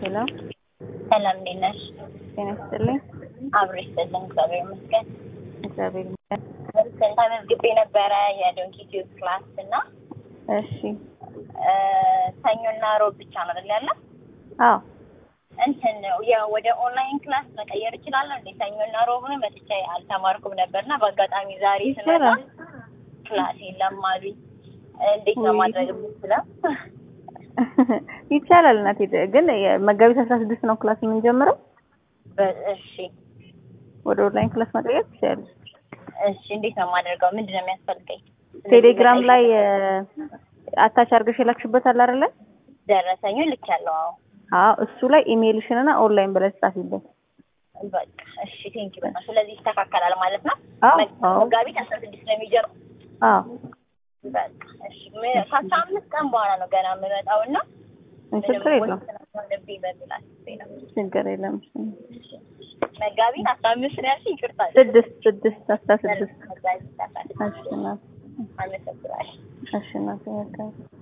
ሄሎ ሰላም እንዴት ነሽ? ጤና ይስጥልኝ። አብሮ ይስጥልን እግዚአብሔር ይመስገን። እግዚአብሔር ይመስገን። ተመዝግቤ ነበረ የዶንኪ ቲዩብ ክላስ እና እሺ። እ፣ ሰኞና ሮብ ብቻ ነው አይደል ያለ? አዎ እንትን ያው ወደ ኦንላይን ክላስ መቀየር እችላለሁ እንዴ? ሰኞና ሮብን መጥቼ አልተማርኩም ነበርና በአጋጣሚ ዛሬ ስመጣ ይቻላል። ክላስ የለም አሉኝ። እንዴት ነው ውይ። ማድረግ የምችለው? ይቻላል እናቴ። ግን መጋቢት አስራ ስድስት ነው ክላስ የምንጀምረው። በ- እሺ ወደ ኦንላይን ክላስ መቀየር ትችላለች። እሺ፣ እንዴት ነው የማደርገው? ምንድን ነው የሚያስፈልገኝ? ቴሌግራም ላይ አታች አድርገሽ የላክሽበት አለ አይደለ? ደረሰኙ ልኬያለሁ። አዎ አዎ እሱ ላይ ኢሜይልሽንና ኦንላይን ብለሽ ጻፊበት። በቃ እሺ፣ ቴንኪ በጣም ስለዚህ ይስተካከላል ማለት ነው። አዎ መ- አዎ መጋቢት አስራ ስድስት ነው የሚጀምረው። አዎ በቃ እሺ፣ ም- ከአስራ አምስት ቀን በኋላ ነው ገና የምመጣው እና ችግር የለውም ወስነብኝ በሚል አስቤ ነው። ችግር የለም። መጋቢት አስራ አምስት ነው ያልሽኝ? ይቅርታ ስድስት ስድስት አስራ ስድስት መጋቢት አስራ ስድስት እሺ እናቴ አመሰግናለሁ። እሺ እናቴ መልካም